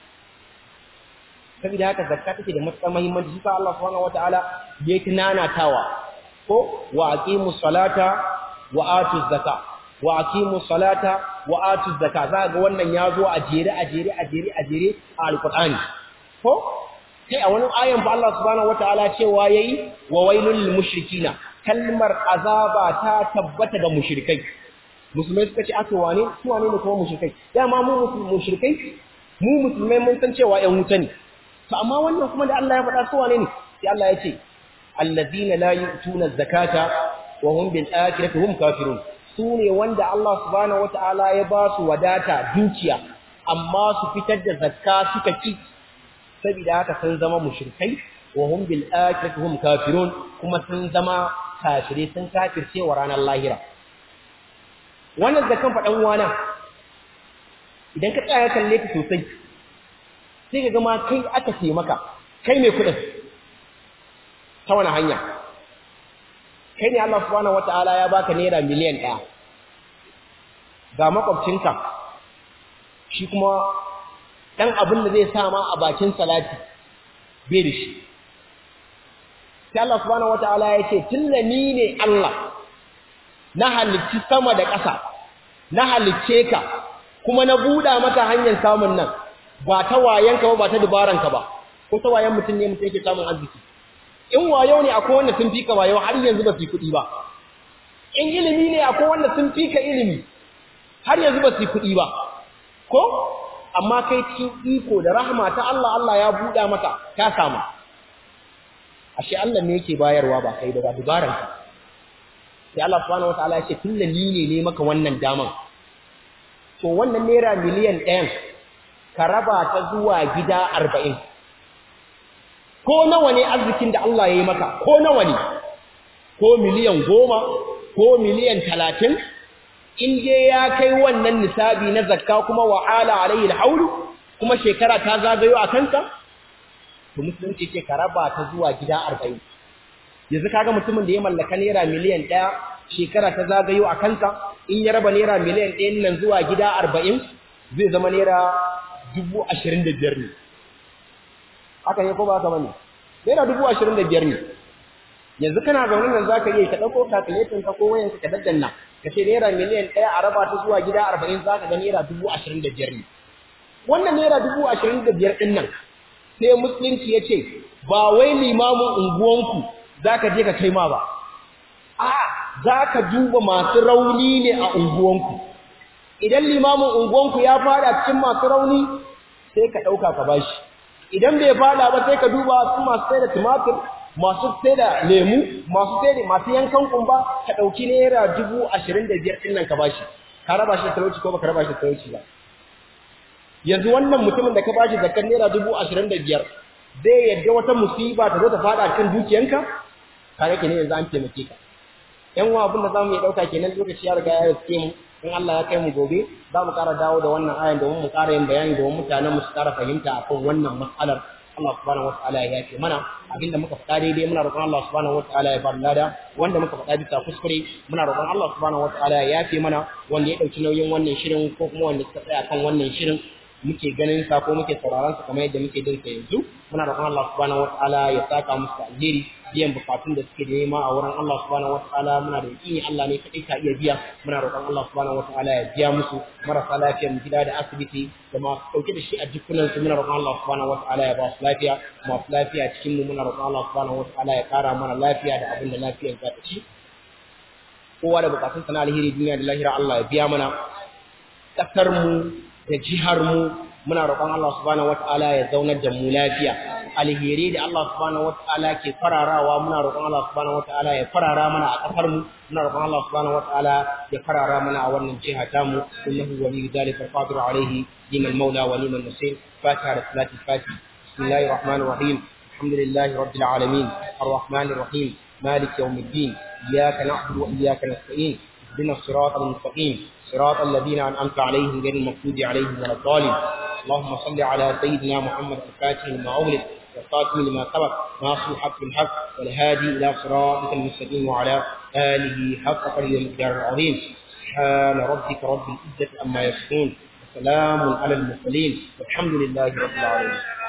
saboda haka zakka take da matuƙar muhimmanci shi sa Allah subhanahu wataala ya tunanatawa ko wa aqimu salata wa atu zakka wa aqimu salata wa atu zakka za ga wannan ya zo a jere a jere a jere a jere a alqur'ani ko sai a wani ayan ba Allah subhanahu wataala cewa yayi wa wailul lil mushrikina kalmar azaba ta tabbata ga mushrikai musulmai suka ce aka wane su wane ne kuma mushrikai dama mu mushrikai mu musulmai mun san cewa ƴan wuta ne to amma wannan kuma da Allah ya faɗa su wane ne sai Allah ya ce allazina la yu'tuna zakata wa hum bil akhirati hum kafirun su ne wanda Allah subhanahu wataala ya ba su wadata dukiya amma su fitar da zakka suka ki saboda haka sun zama mushrikai wa hum bil akhirati hum kafirun kuma sun zama kafire sun kafirce wa ranar lahira wannan zakan faɗan wana idan ka tsaya kalle ta sosai sai ka gama kai aka ce maka kai mai kuɗin ta wani hanya kai ne Allah subhanahu wata'ala ya baka naira miliyan ɗaya ga makwabcinka shi kuma ɗan abin da zai sa ma a bakin salati bai da shi sai Allah subhanahu wata'ala ya ce tunda ni ne Allah na halicci sama da ƙasa na halicce ka kuma na buɗa maka hanyar samun nan ba ta wayanka ba ba ta dubaranka ba ko ta wayan mutum ne mutum yake samun arziki in wayo ne akwai wanda sun fika wayo har yanzu ba su yi kuɗi ba in ilimi ne akwai wanda sun fika ilimi har yanzu ba su yi kuɗi ba ko amma kai cikin iko da rahama ta Allah Allah ya buɗa maka ka samu ashe Allah ne yake bayarwa ba kai da ba dubaranka sai Allah subhanahu wataala ya ce tun da ni ne ne maka wannan daman to wannan naira miliyan ɗayan ka raba ta zuwa gida arba'in ko nawa ne arzikin da Allah ya yi maka ko nawa ne ko miliyan goma ko miliyan talatin in je ya kai wannan nisabi na zakka kuma wa'ala alayhi alhaulu kuma shekara ta zagayo a kanka to musulunci ce ka raba ta zuwa gida arba'in yanzu kaga mutumin da ya mallaka naira miliyan ɗaya shekara ta zagayo a kansa in ya raba naira miliyan ɗayan nan zuwa gida arba'in zai zama naira dubu ashirin da biyar ne haka ne ko ba haka bane naira dubu ashirin da biyar ne yanzu kana zaune nan za ka iya ka ɗauko calculator ka ko wayanka ka daddanna ka ce naira miliyan ɗaya a raba ta zuwa gida arba'in za ka ga naira dubu ashirin da biyar ne wannan naira dubu ashirin da biyar ɗin nan sai musulunci ya ce ba wai limamin unguwanku za ka je ka kai ma ba a za ka duba masu rauni ne a unguwanku idan limamin unguwanku ya fada cikin masu rauni sai ka ɗauka ka bashi idan bai fada ba sai ka duba su masu sai da tumatir masu sai da lemu masu sai da masu yankan kumba ka ɗauki naira dubu ashirin da biyar ɗin nan ka bashi ka raba shi da talauci ko baka raba shi da talauci ba yanzu wannan mutumin da ka bashi zakar naira dubu ashirin da biyar zai yadda wata musiba ta zo ta fada kan dukiyanka kare ke ne yanzu an taimake ka yan uwa abin da zamu iya dauka kenan lokaci ya riga ya riske mu in Allah ya kai mu gobe za mu ƙara dawo da wannan ayan domin mu ƙara yin bayani domin mutanen mu su ƙara fahimta akan wannan mas'alar Allah subhanahu wataala ya yafe mana abinda muka faɗa daidai muna roƙon Allah subhanahu wataala ya bar lada wanda muka faɗa bisa kuskure muna roƙon Allah subhanahu wataala ya yafe mana wanda ya ɗauki nauyin wannan shirin ko kuma wanda suka tsaya kan wannan shirin muke ganin sa ko muke sauraron sa kamar yadda muke jin sa yanzu muna roƙon Allah subhanahu wataala ya saka musu alheri biyan bukatun da suke da nema a wurin Allah subhanahu wataala muna da yakini Allah ne kadai ka iya biya muna roƙon Allah subhanahu wataala ya biya musu marasa lafiya mu gida da asibiti da ma dauke da shi a jikunan su muna roƙon Allah subhanahu wataala ya ba su lafiya masu lafiya cikin mu muna roƙon Allah subhanahu wataala ya kara mana lafiya da abin da lafiyar za ta ci kowa da bukatun sana alheri duniya da lahira Allah ya biya mana kasar mu da jihar mu muna roƙon Allah subhanahu wataala ya zaunar da mu lafiya alheri da Allah subhanahu wataala ke fararawa muna roƙon Allah subhanahu wataala ya farara mana a kasar mu muna roƙon Allah subhanahu wataala ya farara mana a wannan jiha ta mu innahu waliyyu dhalika qadiru alayhi liman mawla wa liman nasir fatiha da salati fatiha bismillahir rahmanir rahim alhamdulillahi rabbil alamin arrahmanir rahim مالك يوم الدين إياك نعبد وإياك نستعين اهدنا الصراط المستقيم صراط الذين أنعمت عليهم غير المغضوب عليهم ولا الضالين اللهم صل على سيدنا محمد الفاتح لما أغلق والخاتم لما سبق ناصر الحق بالحق والهادي إلى صراطك المستقيم وعلى آله حق قدر المقدار العظيم سبحان ربك رب العزة عما يصفون وسلام على المرسلين والحمد لله رب العالمين